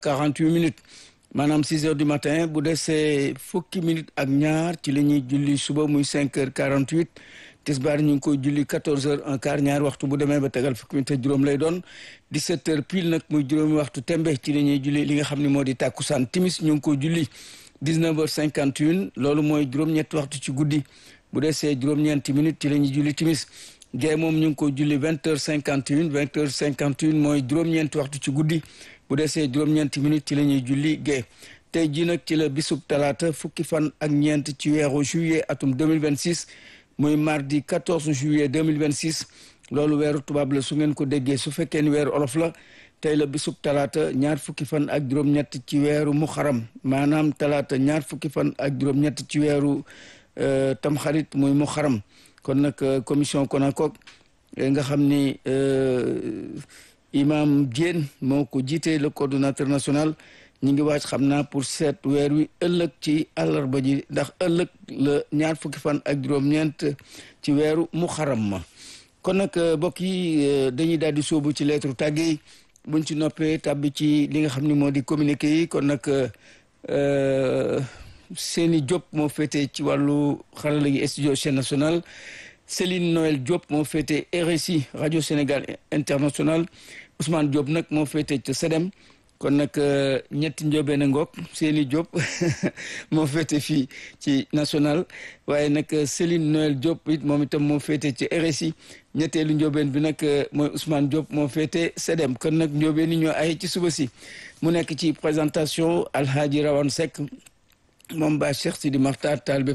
48 minutes maanaam 6 heures du matin bu desee fukki minutes ak ñaar ci la ñuy julli suba muy 5 heures 48 tisbaar ñu ngi koy julli 14 heures un quart ñaar waxtu bu demee ba tegal fukki minutes ak juróom lay doon 17 heures pile nag muy juróomi waxtu tembe ci la ñuy julli li nga xam ne moo di tàkkusaan timis ñu ngi koy julli 19 heures 51 loolu mooy juróom-ñetti waxtu ci guddi bu desee juróom-ñeenti minutes ci la ñuy julli timis gée moom ñu ngi ko julli vingt heures cinquante une vingt heures cinquante une mooy juróom-ñeenti waxtu ci guddi bu desee juróom-ñeenti minutes ci la ñuy julli gée tey jii nag ci la bisub talaata fukki fan ak ñeent ci weeru juillet atum 2026 muy mardi 14 juillet 2026 loolu weeru tubaab la su ngeen ko déggee su fekkee ni weeru olof la tey la bisub talaata ñaar fukki fan ak juróom-ñett ci weeru muxaram maanaam talaata ñaar fukki fan ak juróom-ñett ci weeru tamxarit muy muxaram kon nag commission Konakok nga xam ni imam Diène moo ko jiite le coordonnateur national ñi ngi waaj xam naa pour seet weer wi ëllëg ci àllarba ji ndax ëllëg la ñaar fukki fan ak juróom-ñeent ci weeru muxaram ma kon nag mbokk yi dañuy daal di sóobu ci lettre tàgge yi buñ ci noppee tàbbi ci li nga xam ni moo di communiqué yi kon nag Seni Diop moo féete ci wàllu xarala gi studio chaîne nationale Céline Noël Diop moo féete RSI rajo Sénégal international Ousmane Diop nag moo féete ca SEDEM kon nag ñetti njóobeen a ngoog Seni Diop moo féete fii ci national waaye nag Céline Noël Diop it moom itam moo féete ci RSI ñetteelu njóobeen bi nag mooy Ousmane Diop moo féete SEDEM kon nag njóobeen yi ñoo ay ci suba si mu nekk ci présentation Alhaji Rawane Seck moom ba Cheikh Sidi Makhtar Talibé